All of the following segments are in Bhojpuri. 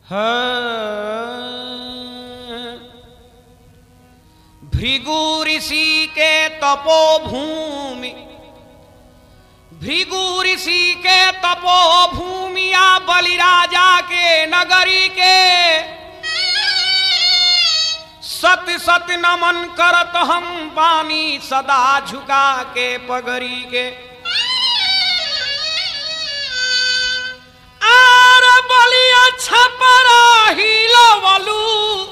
भृगु ऋषि के तपोभूमि भृगु ऋषि के तपोभूमिया बलिराजा के नगरी के सत सत नमन करत हम पानी सदा झुका के पगरी के आर बलिया छपरा हिलवलू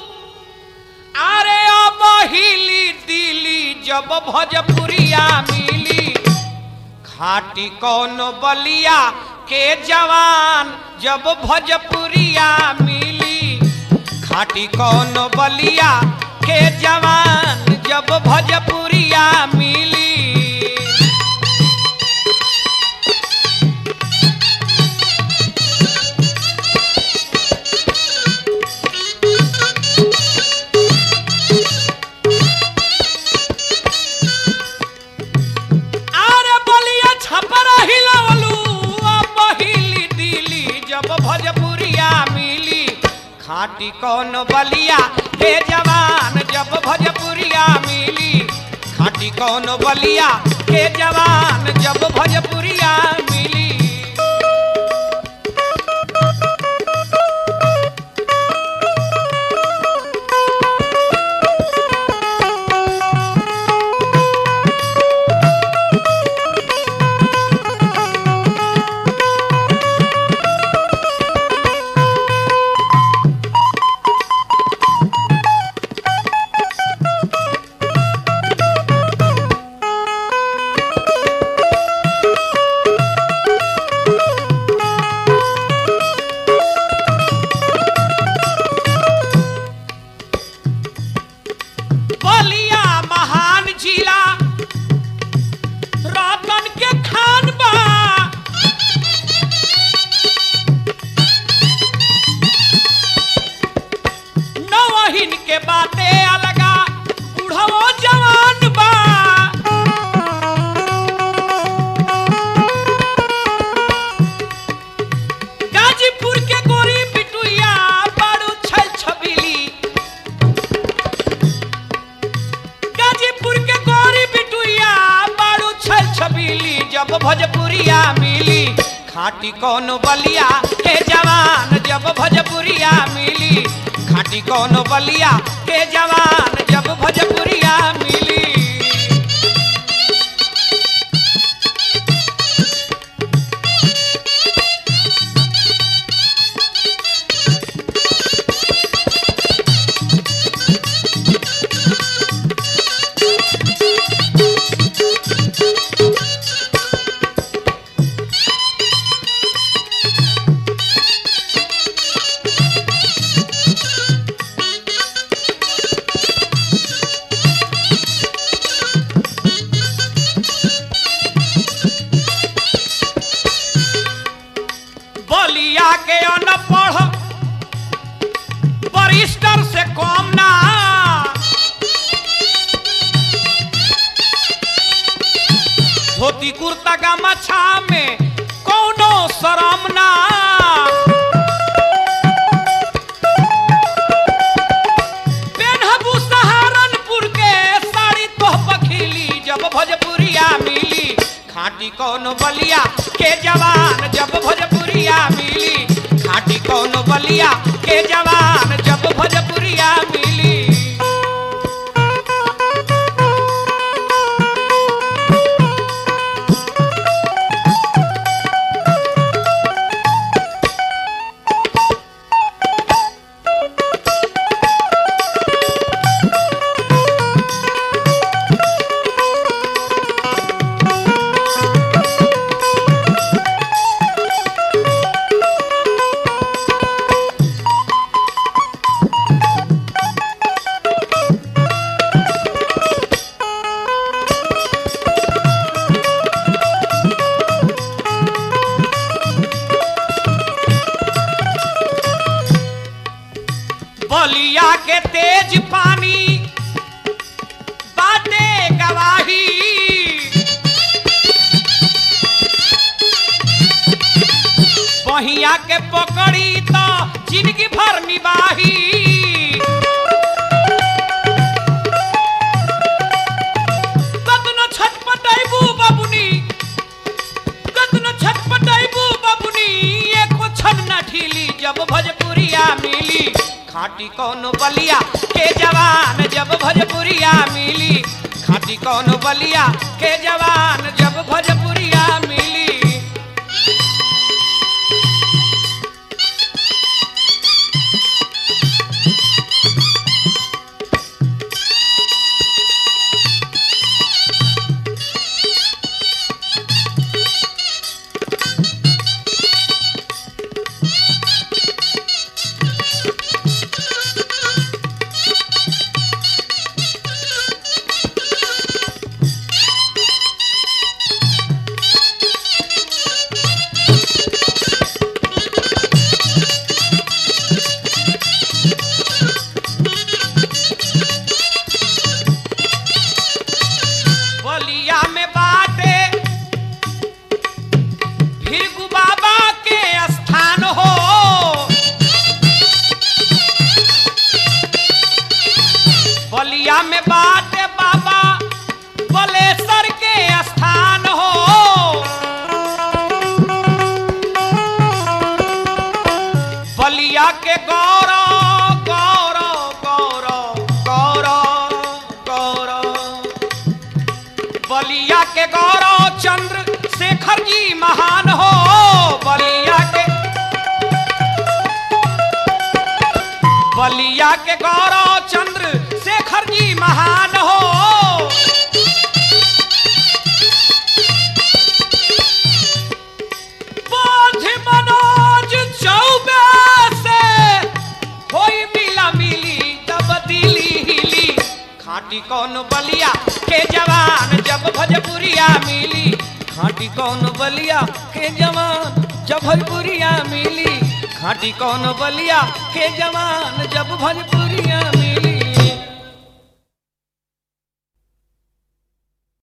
अरे अब हिली दिली जब भोजपुरिया मिली खाटी कौन बलिया के जवान जब भोजपुरिया मिली खाटी कौन बलिया के जवान जब भोजपुरिया मिली आरे बलिया छपरा हिलवलू अब हिली दिली जब भोजपुरिया मिली खाटी कौन बलिया हे जवान जब भोजपुरिया मिली खाटी कौन बलिया हे जवान जब भोजपुरिया मिली बलिया महान जिला रतन के खान बा नवहिन के बाते अलगा बुढ़वो जवान बा गाजीपुर के गोरी पिटुइया बारू छल छबीली गाजीपुर के गौरी बिटुइया बारू छल छबीली जब भोजपुरिया मिली खाटी कौन बलिया के जवान जब भोजपुरिया मिली खाटी कौन बलिया के जवान जब भोजपुरिया मिली बलिया के अनपढ़ बरिस्टर से कम ना धोती कुर्ता गमछा में कोनो शरम ना पेन्हबू सहारनपुर के साड़ी तोह पखिली जब भोजपुरिया मिली खाटी कौन बलिया के जवान जब भोजपुरिया मिली खाटी कौन बलिया के जवान जब भोजपुरिया मिली बलिया के तेज पानी बाटे गवाही बहिया सैया के पकड़ी तो जिंदगी भर निभाही कतनो छटपटाइबू बाबुनी कतनो छटपटाइबू बाबुनी एको छन न ढीली जब भोजपुरिया मिली खाटी कौनो बलिया के जवान जब भोजपुरिया मिली खाटी कौनो बलिया के जवान जब भोजपुरिया मिली बलिया में बाटे भीरगु बाबा के स्थान हो बलिया में बाटे बाबा बलेश्वर के स्थान हो बलिया के गौरव गौरव गौरव गौरव गौरव बलिया के गौरव चंद्र शेखर जी महान हो बलिया के बलिया के गौरव चंद्र शेखर जी महान हो बोझ मनोज चौबे से होई मिला मिली तब दिली हिली खाटी कौन बलिया के जवान जब भजपुरिया मिली खाटी कौन बलिया के जवान जब भजपुरिया मिली खाटी कौन बलिया के जवान जब भजपुरिया मिली